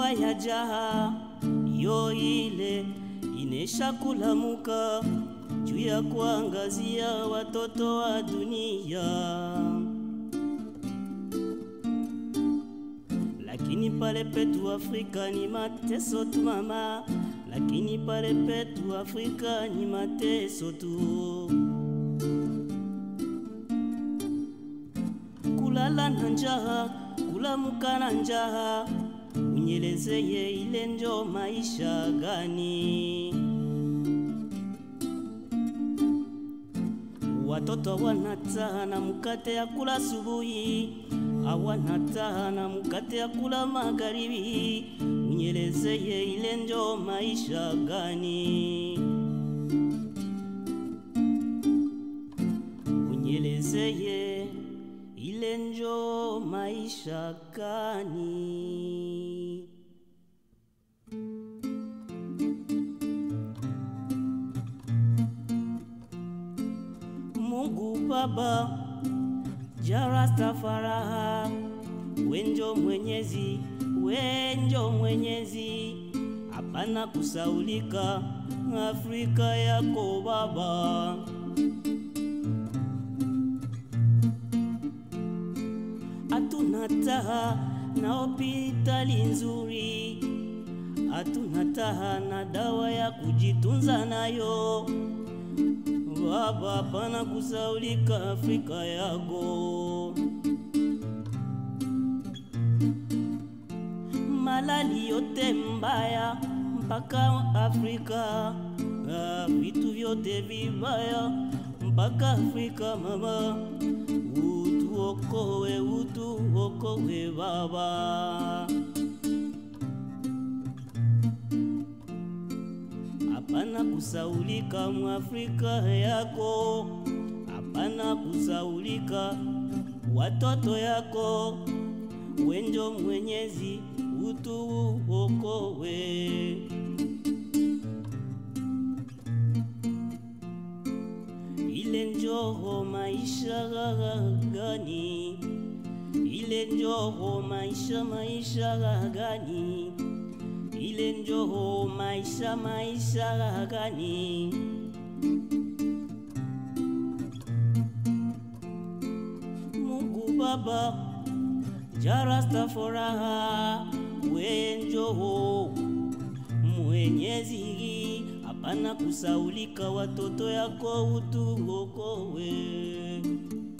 dawa ya jaha yo ile inesha kulamuka juu ya kuangazia watoto wa dunia, lakini pale petu Afrika ni mateso tu mama, lakini pale petu Afrika ni mateso tu. kulala na njaa, kulamuka na njaa, unyelezeye ile njo maisha gani? Watoto wanataha na mkate ya kula subuhi, awanataha na mkate ya kula magharibi, unyelezeye ile njo maisha gani? Unyelezeye ile njo maisha gani? Mungu Baba Jarastafaraha, wenjo mwenyezi, wenjo mwenyezi, hapana kusaulika Afrika yako Baba. hatuna taha na hospitali nzuri, hatuna taha na dawa ya kujitunza nayo. Baba, pana kusaulika Afrika yako. Malali yote mbaya mpaka Afrika, ah, vitu vyote vibaya mpaka Afrika mama utuokoe, utuokoe Baba. Hapana kusaulika Mwafrika yako, hapana kusaulika watoto yako, wenjo Mwenyezi utuokoe. ile njoho maisha gani? Ile njoho maisha maisha gani? Ile njoho maisha maisha gani? Mungu Baba Jarastafaraha, wenjoho mwenyezi hapana kusaulika, watoto yako utuokowe.